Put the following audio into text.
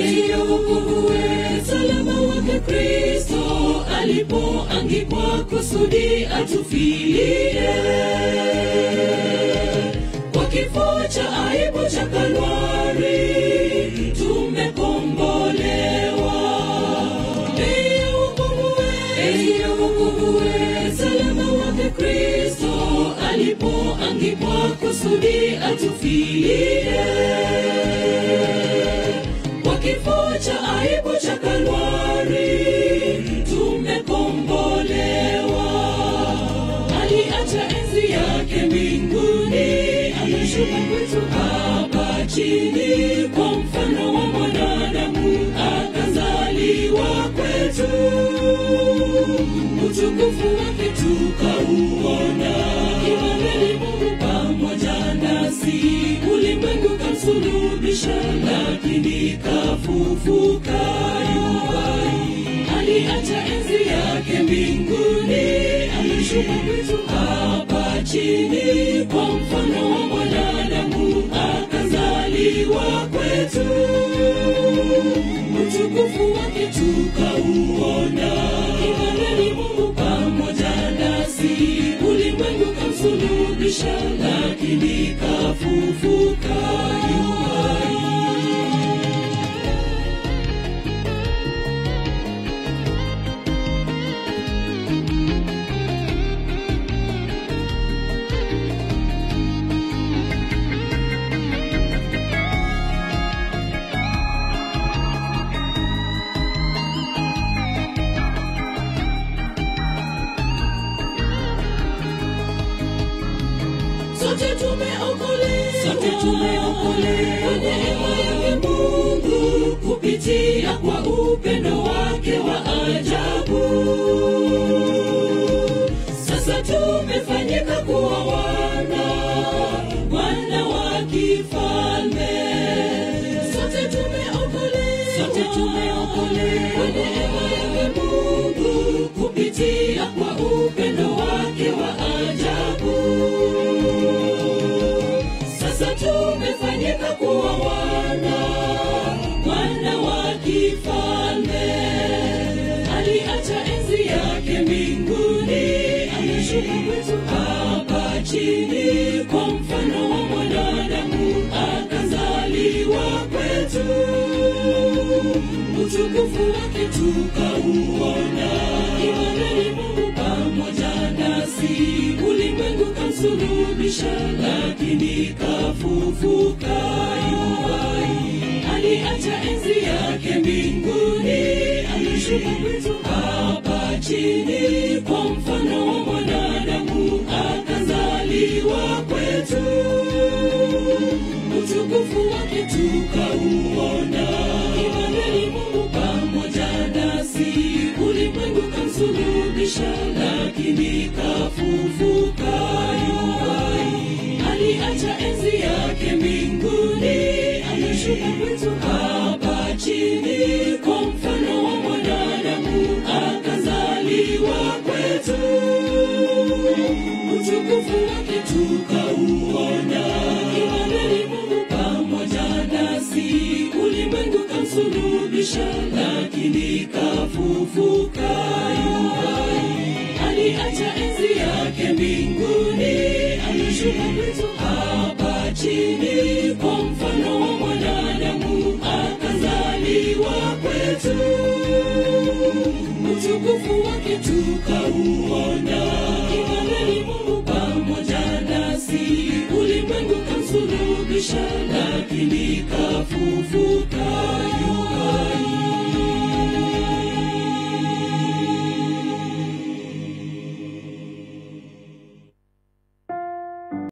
ya wokovu wetu, msalaba wake Kristo alipoangikwa kusudi atufilie kwa kifo cha aibu cha Kalvari tumekombolewa. Bei ya wokovu wetu, bei ya wokovu wetu, msalaba wake Kristo alipoangikwa kusudi atufilie kwa kifo cha aibu cha Kalvari tumekombolewa. Aliacha enzi yake mbinguni, ameshuka kwetu hapa chini, kwa mfano wa mwanadamu akazaliwa kwetu, utukufu wake tukauona, Imanueli Mungu pamoja nasi, ulimwengu kamsulubisha, lakini kafufuka yuhai. Aliacha enzi yake mbinguni, ameshuka kwetu hapa chini, kwa mfano wa mwanadamu akazaliwa kwetu, utukufu wake tukauona, Imanueli Mungu pamoja nasi, ulimwengu kamsulubisha, lakini kafufuka yuhai. sote tumeokolewa, sote tumeokolewa kwa neema yake Mungu kupitia kwa upendo wake wa ajabu. Sasa tumefanyika kuwa wana, wana wa kifalme. Sote tumeokolewa, sote tumeokolewa kwa neema yake Mungu kupitia kwa upendo wake wa ajabu. Sasa tumefanyika kuwa wana, wana wa kifalme. Aliacha enzi yake mbinguni, ameshuka kwetu hapa chini, kwa mfano wa mwanadamu akazaliwa kwetu, utukufu wake tukauona, Imanueli Mungu pamoja nasi, ulimwengu kamsulubisha, lakini kafufuka yuhai. Aliacha enzi yake mbinguni, ameshuka kwetu hapa chini, kwa mfano wa mwanadamu akazaliwa kwetu, utukufu wake tukauona, Imanueli Mungu pamoja nasi, ulimwengu kamsulubisha, lakini kafufuka yuhai. Aliacha enzi yake mbinguni, ameshuka kwetu hapa chini, kwa mfano wa mwanadamu akazaliwa kwetu, utukufu wake tukauona, Imanueli Mungu pamoja nasi, ulimwengu kamsulubisha, lakini kafufuka yuhai. Aliacha enzi yake mbinguni, ameshuka kwetu hapa chini, kwa mfano wa mwanadamu akazaliwa kwetu, utukufu wake tukauona, Imanueli Mungu pamoja nasi, ulimwengu kamsulubisha,